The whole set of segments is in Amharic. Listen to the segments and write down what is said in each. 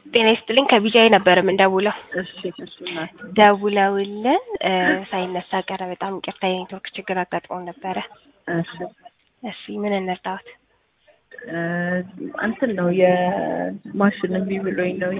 ጤና ይስጥልኝ ከቢጃይ ነበር የምንደውለው። እሺ እሺ እናቴ ደውለውልን እ ሳይነሳ ቀረ። በጣም ይቅርታ የኔትወርክ ችግር አጋጥሞን ነበረ። እሺ እሺ ምን እንርዳዎት? እ እንትን ነው የማሽን እምቢ ብሎኝ ነው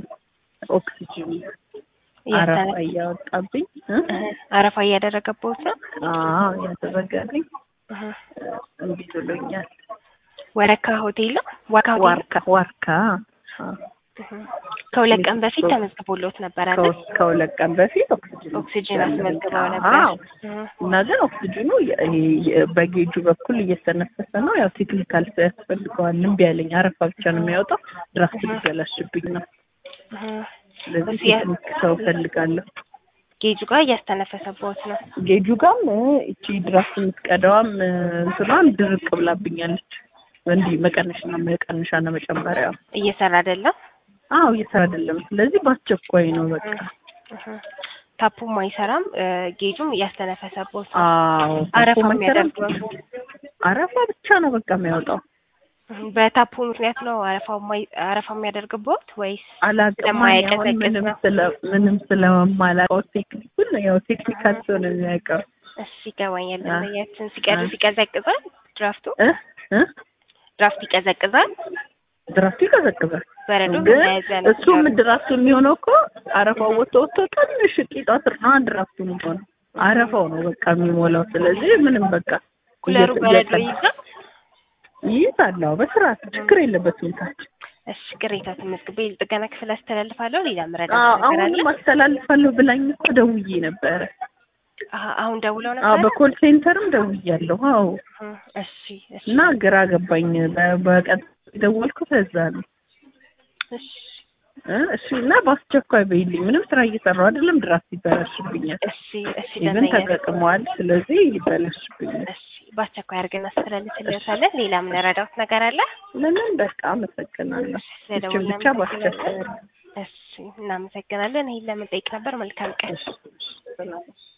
የኦክሲጅን አረፋ እያስተነ- እያወጣብኝ እ? እህ፣ አረፋ እያደረገቦት ነው። አዎ ያደረገልኝ እህ፣ እምቢ ብሎኛል። ወረካ ሆቴል ነው። ዋካ ሆቴል ዋርካ ዋርካ አዎ። እህ፣ ከሁለት ቀን በፊት ተመዝግቦሎት ነበር አይደል? ከሁለት- ከሁለት ቀን በፊት ኦክሲጅን ኦክሲጅን አስመዝግበው ነበር። አዎ እህ፣ እና ግን ኦክሲጅኑ የ- ይሄ የ- በጌጁ በኩል እየተነፈሰ ነው። ያው ቴክኒካል ሰው ያስፈልገዋል። እምቢ ያለኝ አረፋ ብቻ ነው የሚያወጣው። ድራፍት ሊበላሽብኝ ነው። እህ፣ ስለዚህ እዚህ ያ- ቴክኒክ ሰው እፈልጋለሁ። ጌጁ ጋር እያስተነፈሰቦት ነው። ጌጁ ጋም እ፣ እቺ ድራፍት የምትቀዳዋም እ፣ እንትኗም ድርቅ ብላብኛለች። እንዲህ መቀነሻና መቀነሻና መጨመሪያ እየሰራ አይደለም። አዎ እየሰራ አይደለም። ስለዚህ በአስቸኳይ ነው በቃ። እህ፣ ታፑም አይሰራም። እ፣ ጌጁም እያስተነፈሰቦት ነው። አዎ አረፋ ታፑ መሰረት የሚያደርገው አረፋ ብቻ ነው በቃ የሚያወጣው። እህ፣ በታፑ ምክንያት ነው አረፋው ማይ አረፋ የሚያደርግቦት ወይስ አላውቅም ስለማያቀዘቅዝ አሁን ምንም ነው? ስለ ምንም ስለማላውቀው ቴክኒኩን ያው ቴክኒካል ሰው ነው የሚያውቀው እሺ ይገባኛል። አ- ደንበኛችን ሲቀዱ አ- ይቀዘቅዛል። ድራፍቱ እ እ ድራፍት ይቀዘቅዛል። ድራፍቱ ይቀዘቅዛል። በረዶ ግን መያዝ ነው። እሱም ድራፍቱ የሚሆነው እኮ አረፋው ወጥቶ ወጥቶ ትንሽ ቂጧ ስር ነው ድራፍቱ የሚሆነው አረፋው ነው በቃ የሚሞላው። ስለዚህ ምንም በቃ ኩለሩ እየ- በረዶ እየቀ- ይይዛል። ይይዛል። አዎ በስርዓት ችግር የለበትም ታች እሺ ቅሬታ ተመዝግቤ ጥገና ክፍል አስተላልፋለሁ። ሌላ ምረዳ አዎ ነገር አለ? አሁንም አስተላልፋለሁ ብላኝ እኮ ደውዬ ነበረ። አሀ፣ አሁን ደውለው አዎ ነበር። በኮል ሴንተርም ደውያለሁ። አዎ እሺ እሺ እና ግራ ገባኝ። በ- በቀጥታ የደወልኩት እዛ ነው። እሺ እ እሺ እና በአስቸኳይ በይልኝ። ምንም ስራ እየሰራሁ አይደለም፣ ድራፍት ይበላሽብኛል። እሺ እሺ ኢቨን ደንበኛ ተጠቅመዋል። ስለዚህ ይበላሽብኛል። እሺ በአስቸኳይ አድርገን እናስተላልፍልዎታለን። ሌላ ምንረዳዎት ነገር አለ? ለምን በቃ አመሰግናለሁ። እሺ እችን ስለደወልን ብቻ በአስቸኳይ እሺ እናመሰግናለን። ይሄን ለምን ጠይቅ ነበር። መልካም ቀን። እሺ፣ እሺ፣ ሰላም